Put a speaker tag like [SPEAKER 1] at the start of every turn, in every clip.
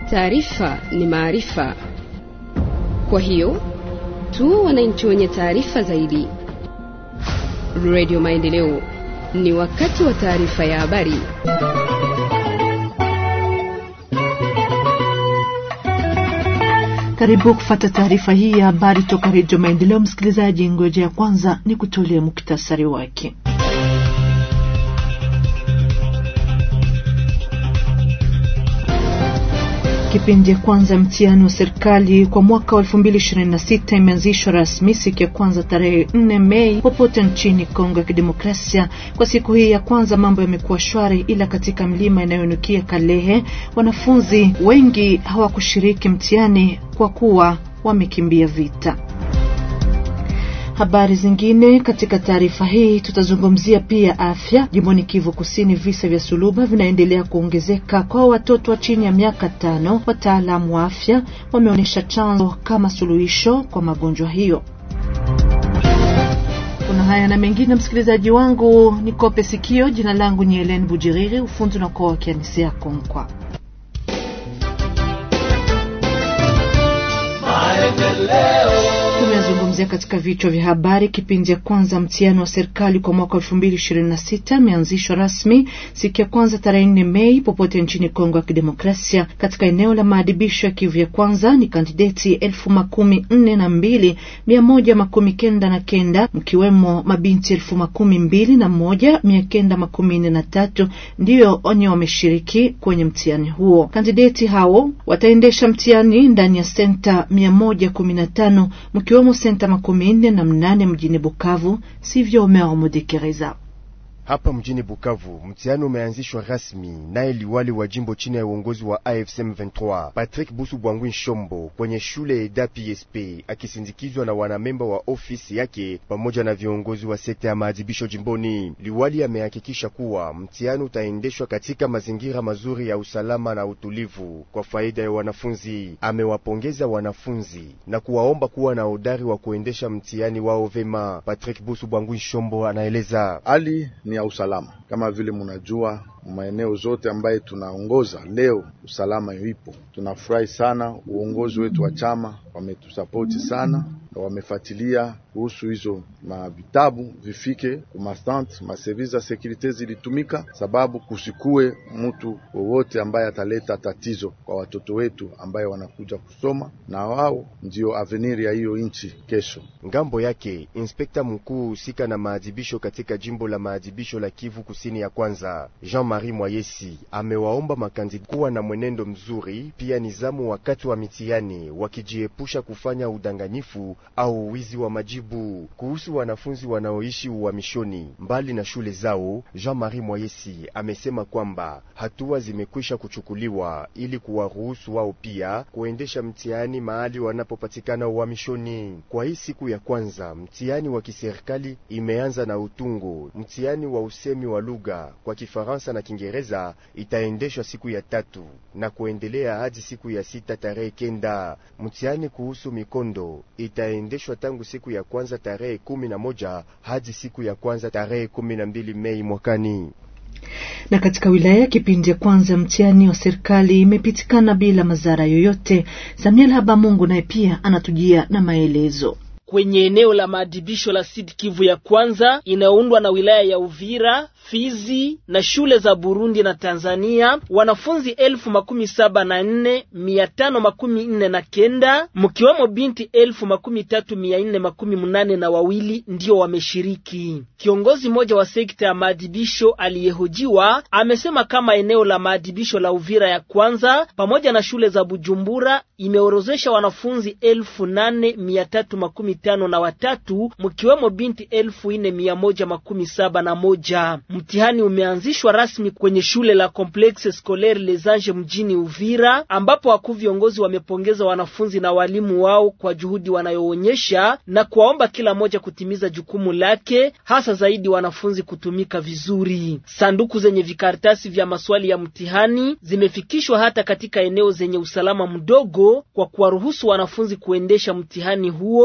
[SPEAKER 1] Taarifa ni maarifa, kwa hiyo tu wananchi wenye taarifa zaidi. Radio Maendeleo, ni wakati wa taarifa ya habari.
[SPEAKER 2] Karibu kufata taarifa hii ya habari toka Redio Maendeleo. Msikilizaji, ngoja ya kwanza ni kutolia muktasari wake. Kipindi ya kwanza mtihani wa serikali kwa mwaka wa 2026 imeanzishwa rasmi siku ya kwanza tarehe 4 Mei popote nchini Kongo ya Kidemokrasia. Kwa siku hii ya kwanza mambo yamekuwa shwari, ila katika mlima inayonukia Kalehe wanafunzi wengi hawakushiriki mtihani kwa kuwa wamekimbia vita. Habari zingine katika taarifa hii tutazungumzia pia afya. Jimboni Kivu Kusini, visa vya suluba vinaendelea kuongezeka kwa watoto wa chini ya miaka tano. Wataalamu wa afya wameonyesha chanzo kama suluhisho kwa magonjwa hiyo. Kuna haya na mengine, msikilizaji wangu, nikope sikio. Jina langu ni Helen Bujiriri, ufundi unakuwa wakianisia Konkwa. Tumezungumzia katika vichwa vya habari. Kipindi ya kwanza mtihani wa serikali kwa mwaka elfu mbili ishirini na sita imeanzishwa rasmi siku ya kwanza tarehe nne Mei popote nchini Kongo ya Kidemokrasia. Katika eneo la maadibisho ya Kivu ya kwanza ni kandideti elfu makumi nne na mbili mia moja makumi kenda na kenda mkiwemo mabinti elfu makumi mbili na moja mia kenda makumi nne na tatu ndiyo onye wameshiriki kwenye mtihani huo. Kandideti hao wataendesha mtihani ndani ya senta mia moja kumi na tano mkiwemo senta makumi nne na mnane mjini Bukavu, sivyo umewamudekereza
[SPEAKER 3] hapa mjini Bukavu mtihani umeanzishwa rasmi, naye liwali wa jimbo chini ya uongozi wa AFSM 23 Patrick Busu Bwangwi Shombo kwenye shule EDA PSP akisindikizwa na wanamemba wa ofisi yake pamoja na viongozi wa sekta ya maadhibisho jimboni. Liwali amehakikisha kuwa mtihani utaendeshwa katika mazingira mazuri ya usalama na utulivu kwa faida ya wanafunzi. Amewapongeza wanafunzi na kuwaomba kuwa na udari wa kuendesha mtihani wao vema. Patrick Busu Bwangwi Shombo anaeleza
[SPEAKER 4] hali ni ya usalama kama vile munajua, maeneo zote ambaye tunaongoza leo usalama ipo. Tunafurahi sana, uongozi wetu wa chama wametusapoti sana na wamefuatilia kuhusu hizo mavitabu vifike kumastante maservisi za sekurite zilitumika, sababu kusikue mtu wowote ambaye ataleta tatizo kwa watoto wetu ambaye wanakuja kusoma, na wao ndio avenir ya hiyo nchi kesho.
[SPEAKER 3] Ngambo yake inspekta mkuu husika na maadhibisho katika jimbo la maadhibisho la Kivu Kusini ya kwanza Jean-Marie Mwayesi amewaomba makandida kuwa na mwenendo mzuri, pia nizamu wakati wa mitihani, wakijiepusha kufanya udanganyifu au wizi wa majibu. Kuhusu wanafunzi wanaoishi uhamishoni mbali na shule zao, Jean-Marie Mwayesi amesema kwamba hatua zimekwisha kuchukuliwa ili kuwaruhusu wao pia kuendesha mtihani mahali wanapopatikana uhamishoni. Kwa hii siku ya kwanza mtihani wa kiserikali imeanza na utungo. Mtihani wa usemi wa lugha kwa Kifaransa na Kiingereza itaendeshwa siku ya tatu na kuendelea hadi siku ya sita tarehe kenda. Mtihani kuhusu mikondo itaendeshwa tangu siku ya kwanza tarehe kumi na moja hadi siku ya kwanza tarehe kumi na mbili Mei mwakani.
[SPEAKER 2] Na katika wilaya kipindi ya kwanza mtihani wa serikali imepitikana bila madhara yoyote. Samuel Habamungu naye pia anatujia na maelezo
[SPEAKER 5] kwenye eneo la maadhibisho la Sud Kivu ya kwanza inayoundwa na wilaya ya Uvira, Fizi na shule za Burundi na Tanzania, wanafunzi elfu makumi saba na nne mia tano makumi nne na kenda mkiwemo binti elfu makumi tatu mia nne makumi munane na wawili ndio wameshiriki. Kiongozi mmoja wa sekta ya maadhibisho aliyehojiwa amesema kama eneo la maadhibisho la Uvira ya kwanza pamoja na shule za Bujumbura imeorozesha wanafunzi elfu nane mia tatu makumi tano na watatu mkiwemo binti elfu nne mia moja makumi saba na moja. Mtihani umeanzishwa rasmi kwenye shule la Complexe Scolaire Les Anges mjini Uvira, ambapo wakuu viongozi wamepongeza wanafunzi na walimu wao kwa juhudi wanayoonyesha na kuwaomba kila mmoja kutimiza jukumu lake, hasa zaidi wanafunzi kutumika vizuri. Sanduku zenye vikaratasi vya maswali ya mtihani zimefikishwa hata katika eneo zenye usalama mdogo kwa kuwaruhusu wanafunzi kuendesha mtihani huo tuki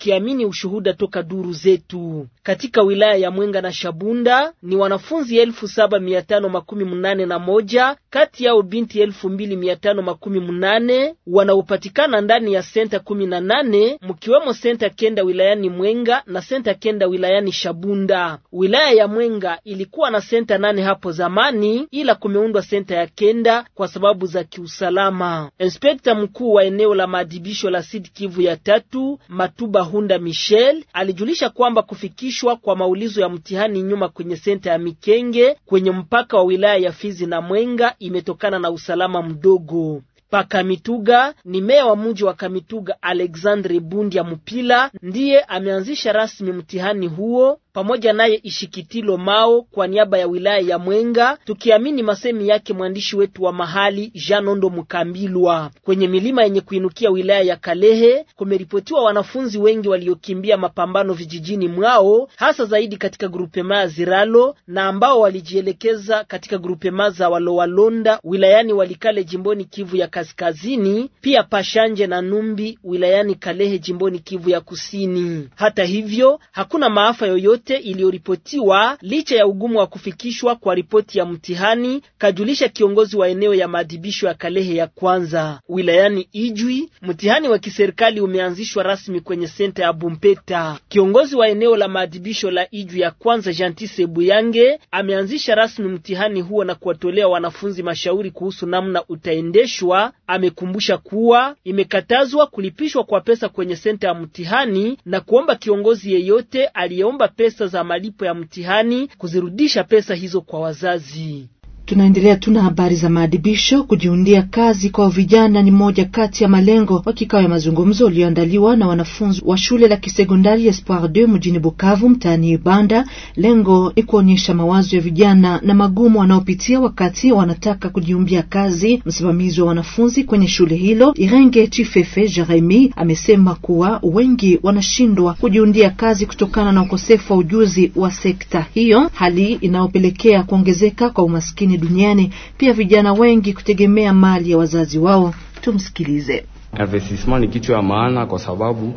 [SPEAKER 5] tukiamini ushuhuda toka duru zetu. Katika wilaya ya Mwenga na Shabunda ni wanafunzi elfu saba mia tano makumi munane na moja kati yao binti elfu mbili mia tano makumi munane wanaopatikana ndani ya senta kumi na nane mkiwemo senta kenda wilayani Mwenga na senta kenda wilayani Shabunda. Wilaya ya Mwenga ilikuwa na senta nane hapo zamani, ila kumeundwa senta ya kenda kwa sababu za kiusalama. Inspekta mkuu wa eneo la maadhibisho la Sud Kivu ya tatu Matuba Hunda Michel alijulisha kwamba kufikishwa kwa maulizo ya mtihani nyuma kwenye senta ya Mikenge kwenye mpaka wa wilaya ya Fizi na Mwenga imetokana na usalama mdogo. Pa Kamituga ni meya wa mji wa Kamituga Alexandre Bundia Mupila ndiye ameanzisha rasmi mtihani huo pamoja naye Ishikitilo Mao kwa niaba ya wilaya ya Mwenga, tukiamini masemi yake mwandishi wetu wa mahali Janondo Mukambilwa. Kwenye milima yenye kuinukia wilaya ya Kalehe kumeripotiwa wanafunzi wengi waliokimbia mapambano vijijini mwao, hasa zaidi katika grupema ya Ziralo na ambao walijielekeza katika grupema za Walowalonda wilayani Walikale jimboni Kivu ya Kaskazini, pia Pashanje na Numbi wilayani Kalehe jimboni Kivu ya Kusini. Hata hivyo hakuna maafa yoyote iliyoripotiwa licha ya ugumu wa kufikishwa kwa ripoti ya mtihani, kajulisha kiongozi wa eneo ya maadhibisho ya Kalehe ya kwanza wilayani Ijwi. Mtihani wa kiserikali umeanzishwa rasmi kwenye senta ya Bumpeta. Kiongozi wa eneo la maadhibisho la Ijwi ya kwanza Jantise Buyange ameanzisha rasmi mtihani huo na kuwatolea wanafunzi mashauri kuhusu namna utaendeshwa. Amekumbusha kuwa imekatazwa kulipishwa kwa pesa kwenye senta ya mtihani na kuomba kiongozi yeyote aliyeomba pesa za malipo ya mtihani kuzirudisha pesa hizo kwa wazazi.
[SPEAKER 2] Tunaendelea tuna habari za maadhibisho. Kujiundia kazi kwa vijana ni moja kati ya malengo wa kikao ya mazungumzo ulioandaliwa na wanafunzi wa shule la kisekondari Espoir 2 mjini Bukavu, mtaani Ibanda. Lengo ni kuonyesha mawazo ya vijana na magumu wanaopitia wakati wanataka kujiumbia kazi. Msimamizi wa wanafunzi kwenye shule hilo Irenge Chifefe Jeremi amesema kuwa wengi wanashindwa kujiundia kazi kutokana na ukosefu wa ujuzi wa sekta hiyo, hali inayopelekea kuongezeka kwa umaskini duniani pia vijana wengi kutegemea mali ya wazazi wao. Tumsikilize.
[SPEAKER 6] Investissement ni kitu ya maana kwa sababu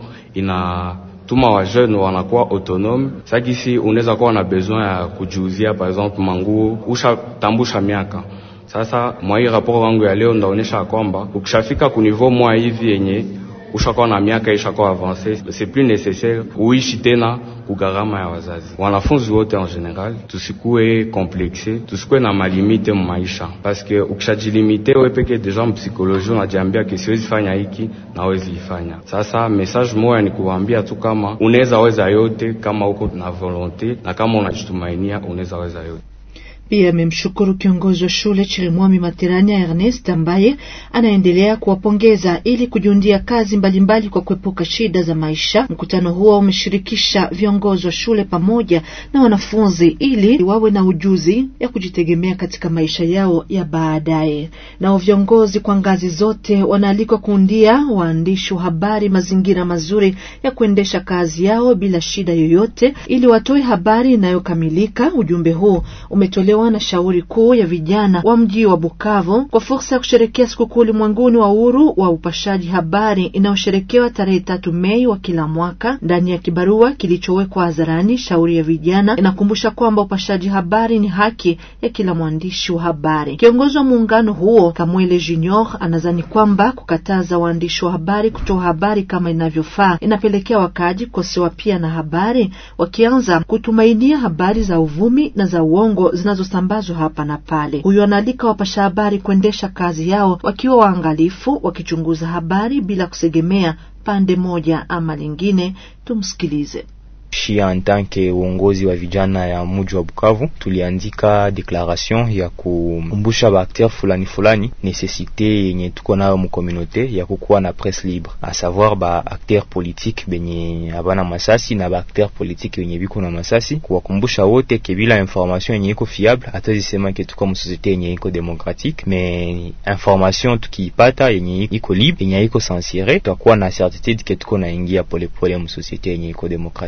[SPEAKER 6] inatuma wa jeune wanakuwa autonome. Sakisi unaweza kuwa na besoin ya kujiuzia par exemple manguo, ushatambusha miaka sasa. Mwa hii rapport wangu ya leo ndaonesha kwamba ukishafika ku niveau mwa hivi yenye ushakuwa na miaka ishakuwa avance, c'est plus nécessaire uishi tena kugharama ya wazazi. Wanafunzi wote en general tusikue complexe, tusikue na malimite mu maisha, paske ukishajilimite wewe peke deja mpsikoloji unajiambia ke siwezi fanya hiki na wezi ifanya. Sasa message moya ni kuambia tu kama unaweza weza yote, kama uko na volonte na kama unajitumainia unaweza weza yote.
[SPEAKER 2] Pia amemshukuru kiongozi wa shule Chirimwami Materania Ernest ambaye anaendelea kuwapongeza ili kujiundia kazi mbalimbali mbali kwa kuepuka shida za maisha. Mkutano huo umeshirikisha viongozi wa shule pamoja na wanafunzi ili wawe na ujuzi ya kujitegemea katika maisha yao ya baadaye. Nao viongozi kwa ngazi zote wanaalikwa kuundia waandishi wa habari mazingira mazuri ya kuendesha kazi yao bila shida yoyote, ili watoe habari inayokamilika. Ujumbe huu umetolewa na shauri kuu ya vijana wa mji wa Bukavu kwa fursa ya kusherekea sikukuu ulimwenguni wa uhuru wa upashaji habari inayosherekewa tarehe tatu Mei wa kila mwaka. Ndani ya kibarua kilichowekwa hadharani, shauri ya vijana inakumbusha kwamba upashaji habari ni haki ya kila mwandishi wa habari. Kiongozi wa muungano huo Kamwele Junior anadhani kwamba kukataza waandishi wa habari kutoa habari kama inavyofaa inapelekea wakaaji kukosewa pia na habari, wakianza kutumainia habari za uvumi na za uongo zinazo sambazwa hapa na pale. Huyu anaalika wapasha habari kuendesha kazi yao wakiwa waangalifu, wakichunguza habari bila kusegemea pande moja ama lingine. Tumsikilize.
[SPEAKER 7] Shia antanke uongozi wa vijana ya muji wa Bukavu tuliandika declaration ya kukumbusha baakteur fulani fulani necessite yenye tuko nayo mukomunote ya kukuwa na presse libre, a savoir baakteur politique benye abana masasi na baakteur politique yenye biko na masasi, kuwakumbusha wote ke bila information yenye iko fiable hatazisema ke tuko musosiete yenye iko demokratique, me information tukiipata yenye iko libre yenye iko censuré, tutakuwa na certitude ke tuko naingia polepole musosiete yenye iko demokratique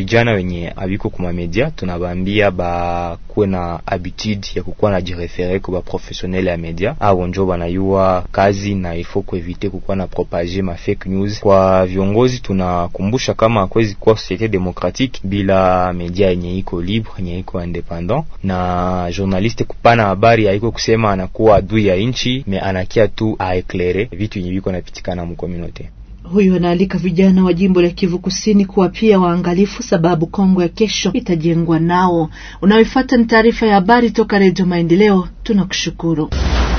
[SPEAKER 7] vijana wenye abiko kuma media tunabambia bakuwe na habitude ya kukuwa na jirefere kwa baprofessionnel ya media abo njo banayua kazi na ifo kuevite kukuwa na propage ma fake news. Kwa viongozi tunakumbusha kama akwezi kuwa societe demokratique bila media yenye iko libre yenye iko independant, na journaliste kupana habari haiko kusema anakuwa adui ya nchi me anakia tu aeklere vitu yenye viko napitikana mu communauté.
[SPEAKER 2] Huyu anaalika vijana wa jimbo la Kivu Kusini kuwa pia waangalifu, sababu Kongo ya kesho itajengwa nao. Unaoifuata ni taarifa ya habari toka Redio Maendeleo. Tunakushukuru.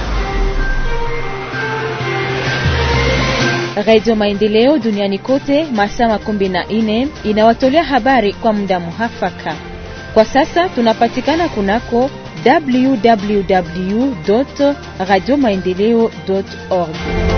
[SPEAKER 8] Radio Maendeleo duniani kote masaa makumi na nne inawatolea habari kwa muda muhafaka. Kwa sasa tunapatikana kunako www radio maendeleo org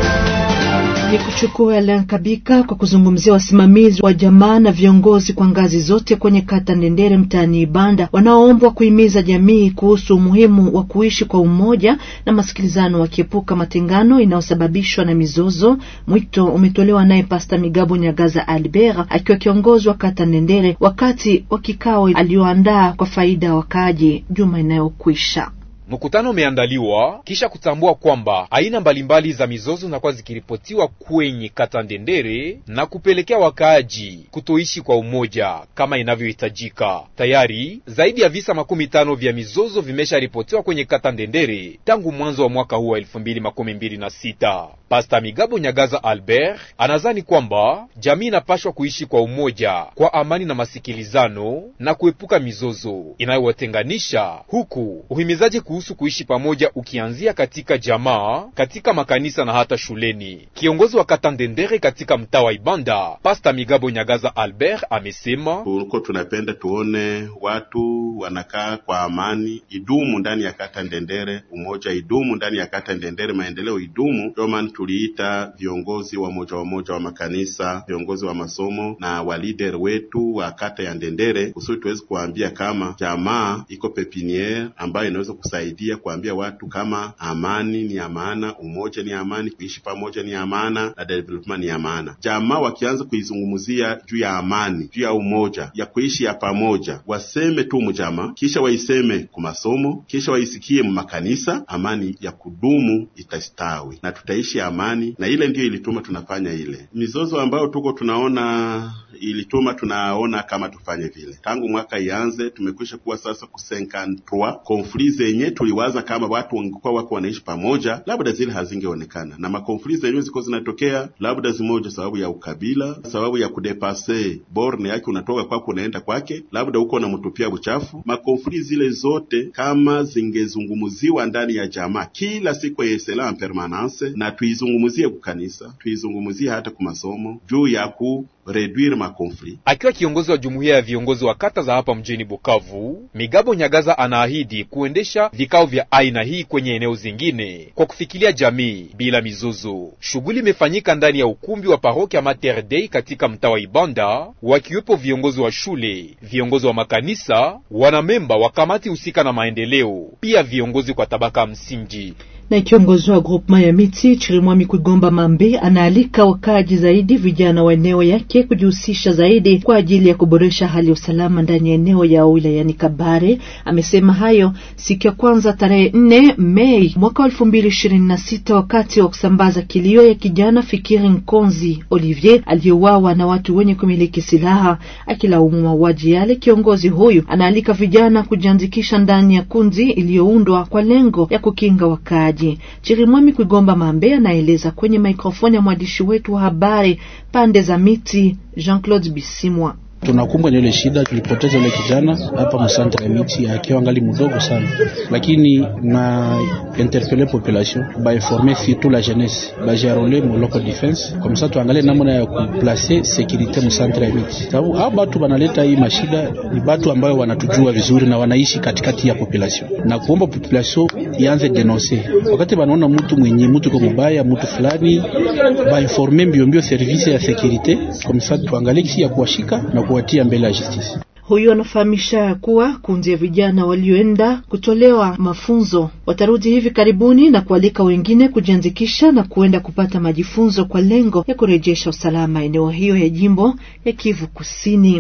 [SPEAKER 2] ni kuchukua Alain Kabika kwa kuzungumzia wasimamizi wa jamaa na viongozi kwa ngazi zote kwenye kata Ndendere mtaani Ibanda wanaoombwa kuhimiza jamii kuhusu umuhimu wa kuishi kwa umoja na masikilizano, wakiepuka matengano inayosababishwa na mizozo. Mwito umetolewa naye Pasta Migabo Nyagaza Albert akiwa kiongozi wa kata Ndendere wakati wa kikao aliyoandaa kwa faida ya wakaaji juma inayokwisha.
[SPEAKER 9] Mkutano umeandaliwa kisha kutambua kwamba aina mbalimbali za mizozo zinakuwa zikiripotiwa kwenye kata Ndendere na kupelekea wakaaji kutoishi kwa umoja kama inavyohitajika. Tayari zaidi ya visa makumi tano vya mizozo vimesharipotiwa kwenye kata Ndendere tangu mwanzo wa mwaka huu wa elfu mbili makumi mbili na sita. Pasta Migabo Nyagaza Albert anazani kwamba jamii inapashwa kuishi kwa umoja, kwa amani na masikilizano na kuepuka mizozo inayowatenganisha, huku uhimizaji kuhusu kuishi pamoja ukianzia katika jamaa, katika makanisa na hata shuleni. Kiongozi wa kata Ndendere katika mtaa wa Ibanda, Pasta Migabo Nyagaza Albert amesema
[SPEAKER 10] huko tunapenda tuone watu wanakaa kwa amani, idumu ndani ya kata Ndendere, umoja idumu ndani ya kata Ndendere, maendeleo idumu. Ndio maana tuliita viongozi wa moja wa moja wa makanisa, viongozi wa masomo na wa leader wetu wa kata ya Ndendere, kusudi tuweze kuambia kama jamaa iko pepiniere ambayo inaweza kusaidia kuambia watu kama amani ni ya maana, umoja ni amani, kuishi pamoja ni amana na development ni amana. Jamaa wakianza kuizungumzia juu ya amani, juu ya umoja, ya kuishi ya pamoja, waseme tu mjamaa, kisha waiseme kumasomo, kisha waisikie mumakanisa, amani ya kudumu itastawi na tutaishi amani, na ile ndiyo ilituma tunafanya ile mizozo ambayo tuko tunaona ilituma tunaona kama tufanye vile. Tangu mwaka ianze tumekwisha kuwa sasa kusenkantrwa konfli zenye tuliwaza kama watu wangekuwa wako wanaishi pamoja, labda zile hazingeonekana, na makonfli zenyewe ziko zinatokea, labda zimoja sababu ya ukabila, sababu ya kudepase borne yake, unatoka kwako unaenda kwake, labda huko unamtupia uchafu. Makonfli zile zote kama zingezungumuziwa ndani ya jamaa kila siku ya sela en permanence, na tuizungumuzie kukanisa, tuizungumuzie hata kumasomo juu ya ku reduire makonfli.
[SPEAKER 9] Akiwa kiongozi wa jumuiya ya viongozi wa kata za hapa mjini Bukavu, Migabo Nyagaza anaahidi kuendesha vikao vya aina hii kwenye eneo zingine kwa kufikilia jamii bila mizozo. Shughuli imefanyika ndani ya ukumbi wa parokia Mater Dei katika mtaa wa Ibanda, wakiwepo viongozi wa shule, viongozi wa makanisa, wanamemba wa kamati husika na maendeleo, pia viongozi kwa tabaka msingi
[SPEAKER 2] na kiongozi wa groupement ya miti Chirimwami Kwigomba Mambe anaalika wakaaji zaidi vijana wa eneo yake kujihusisha zaidi kwa ajili ya kuboresha hali ya usalama ndani ya eneo ya wilayani Kabare. Amesema hayo siku ya kwanza tarehe nne Mei mwaka elfu mbili ishirini na sita wakati wa kusambaza kilio ya kijana Fikiri Nkonzi Olivier aliyeuawa na watu wenye kumiliki silaha. Akilaumu mauaji yale, kiongozi huyu anaalika vijana kujiandikisha ndani ya kundi iliyoundwa kwa lengo ya kukinga wakaaji Chirimwami Kwigomba Mambe anaeleza kwenye mikrofoni ya mwandishi wetu wa habari pande za miti Jean-Claude Bisimwa.
[SPEAKER 11] Tunakumbwa na ile shida, tulipoteza ile kijana hapa msantre ya miti akiwa angali mdogo sana, lakini na interpele population ba informer surtout la jeunesse ba jarole mu local defense comme ça, tuangalie namna ya kuplace securite msantre ya miti, sababu hao batu banaleta hii mashida ni batu ambayo wanatujua vizuri na wanaishi katikati ya population, na kuomba population ianze denoncer wakati banaona mtu mwenye mtu kwa mubaya mtu fulani, ba informer mbio mbio service ya securite comme ça, tuangalie kisi ya kuwashika na kuwatia mbele ya justice.
[SPEAKER 2] Huyu anafahamisha kuwa kundi ya vijana walioenda kutolewa mafunzo watarudi hivi karibuni na kualika wengine kujiandikisha na kuenda kupata majifunzo kwa lengo ya kurejesha usalama eneo hiyo ya jimbo ya Kivu Kusini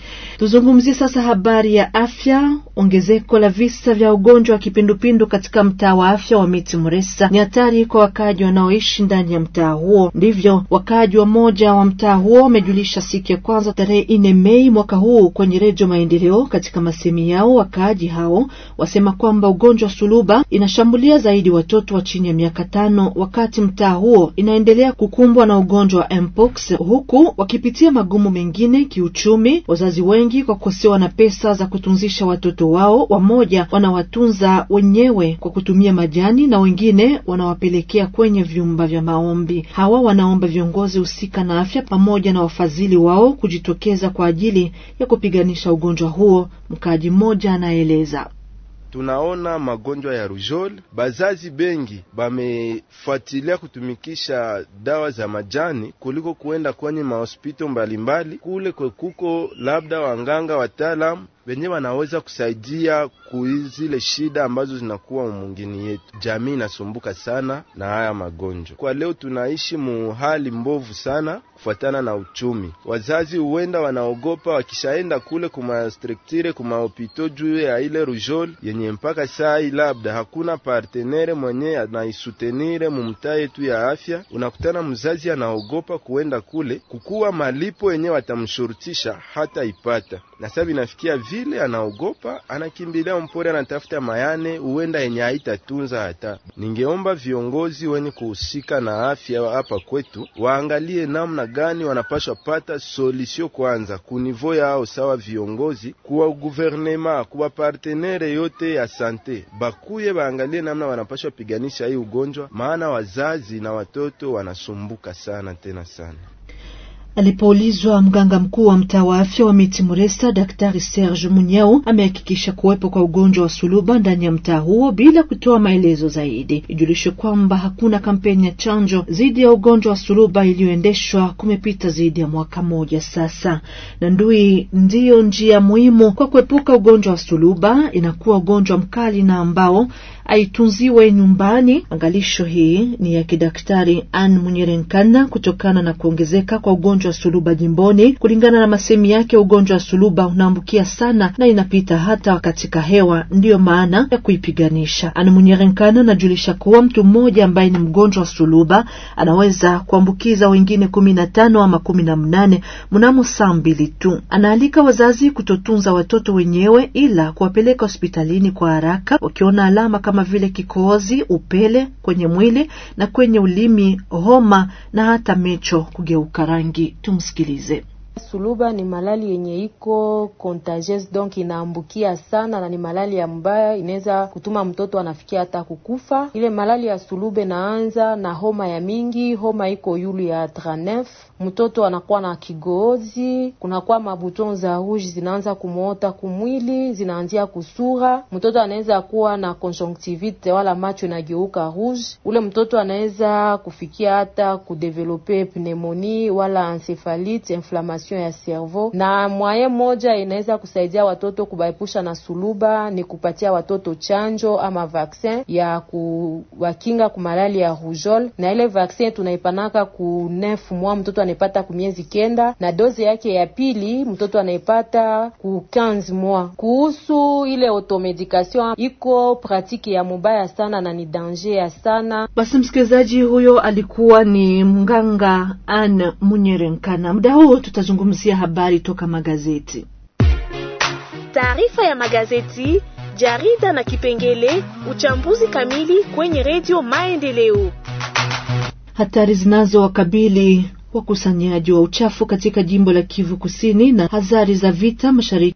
[SPEAKER 2] Tuzungumzie sasa habari ya afya. Ongezeko la visa vya ugonjwa wa kipindupindu katika mtaa wa afya wa Miti Muresa ni hatari kwa wakaaji wanaoishi ndani ya mtaa huo. Ndivyo wakaaji wa moja wa mtaa huo wamejulisha siku ya kwanza tarehe nne Mei mwaka huu kwenye Redio Maendeleo. Katika masemi yao, wakaaji hao wasema kwamba ugonjwa wa suluba inashambulia zaidi watoto wa chini ya miaka tano, wakati mtaa huo inaendelea kukumbwa na ugonjwa wa mpox, huku wakipitia magumu mengine kiuchumi. Wazazi wengi kwa kukosewa na pesa za kutunzisha watoto wao, wamoja wanawatunza wenyewe kwa kutumia majani na wengine wanawapelekea kwenye vyumba vya maombi. Hawa wanaomba viongozi husika na afya pamoja na wafadhili wao kujitokeza kwa ajili ya kupiganisha ugonjwa huo. Mkaaji mmoja anaeleza.
[SPEAKER 3] Tunaona magonjwa ya rujol, bazazi bengi bamefuatilia kutumikisha dawa za majani kuliko kuenda kwenye mahospitali mbalimbali kule kwekuko labda wanganga wataalamu wenye wanaweza kusaidia kuizile shida ambazo zinakuwa mungini yetu. Jamii inasumbuka sana na haya magonjwa. Kwa leo tunaishi mu hali mbovu sana kufuatana na uchumi. Wazazi huenda wanaogopa wakishaenda kule kumastruktire kumahopito juu ya ile rujol yenye mpaka sai labda hakuna partenere mwenye anaisutenire mumtaa yetu ya afya. Unakutana mzazi anaogopa kuenda kule kukuwa malipo yenye watamshurutisha hata ipata, na sasa inafikia vile anaogopa anakimbilia mpori, anatafuta mayane huenda yenye haitatunza hata. Ningeomba viongozi wenye kuhusika na afya hapa kwetu waangalie namna gani wanapashwa pata solution kwanza kunivo yao, sawa viongozi kuwa guvernema kuwa partenere yote ya sante bakuye baangalie namna wanapashwa piganisha hii ugonjwa, maana wazazi na watoto wanasumbuka sana tena sana.
[SPEAKER 2] Alipoulizwa, mganga mkuu wa mtaa wa afya wa Miti Muresa, Daktari Serge Munyao amehakikisha kuwepo kwa ugonjwa wa suluba ndani ya mtaa huo bila kutoa maelezo zaidi. Ijulishe kwamba hakuna kampeni ya chanjo dhidi ya ugonjwa wa suluba iliyoendeshwa kumepita zaidi ya mwaka mmoja sasa, na ndui ndiyo njia muhimu kwa kuepuka ugonjwa wa suluba. Inakuwa ugonjwa mkali na ambao aitunziwe nyumbani. Angalisho hii ni ya kidaktari Ann Munyerenkana kutokana na kuongezeka kwa ugonjwa wa suluba jimboni. Kulingana na masemi yake, ugonjwa wa suluba unaambukia sana na inapita hata katika hewa, ndiyo maana ya kuipiganisha. Ann Munyerenkana anajulisha kuwa mtu mmoja ambaye ni mgonjwa wa suluba anaweza kuambukiza wengine kumi na tano ama kumi na mnane mnamo saa mbili tu. Anaalika wazazi kutotunza watoto wenyewe, ila kuwapeleka hospitalini kwa haraka wakiona alama kama vile kikohozi, upele kwenye mwili na kwenye ulimi, homa na hata mecho kugeuka rangi. Tumsikilize.
[SPEAKER 12] Suluba ni malali yenye iko contagious donc inaambukia sana, na ni malali ya mbaya, inaweza kutuma mtoto anafikia hata kukufa. Ile malali ya suluba inaanza na homa ya mingi, homa iko yulu ya 39 mtoto anakuwa na kigozi, kunakuwa mabuton za rouge zinaanza kumwota kumwili, zinaanzia kusura. Mtoto anaweza kuwa na conjonctivite wala macho inageuka rouge. Ule mtoto anaweza kufikia hata kudevelope pneumonie wala encephalite, inflammation ya cerveau. Na mwaye moja inaweza kusaidia watoto kubaepusha na suluba ni kupatia watoto chanjo ama vaksin ya kuwakinga kumalali ya rougeole, na ile vaksin tunaipanaka ku nef mwa mtoto anaipata ku miezi kenda na dozi yake ya pili mtoto anaipata ku 15 mois. Kuhusu ile automedication iko pratiki ya mubaya sana na ni danger ya sana.
[SPEAKER 2] Basi msikilizaji, huyo alikuwa ni mganga Anne Munyerenkana. Muda huu tutazungumzia habari toka magazeti.
[SPEAKER 13] Taarifa ya magazeti, jarida na kipengele uchambuzi kamili kwenye redio Maendeleo.
[SPEAKER 2] Hatari zinazowakabili wakusanyaji wa uchafu katika jimbo la Kivu Kusini na hadhari za vita mashariki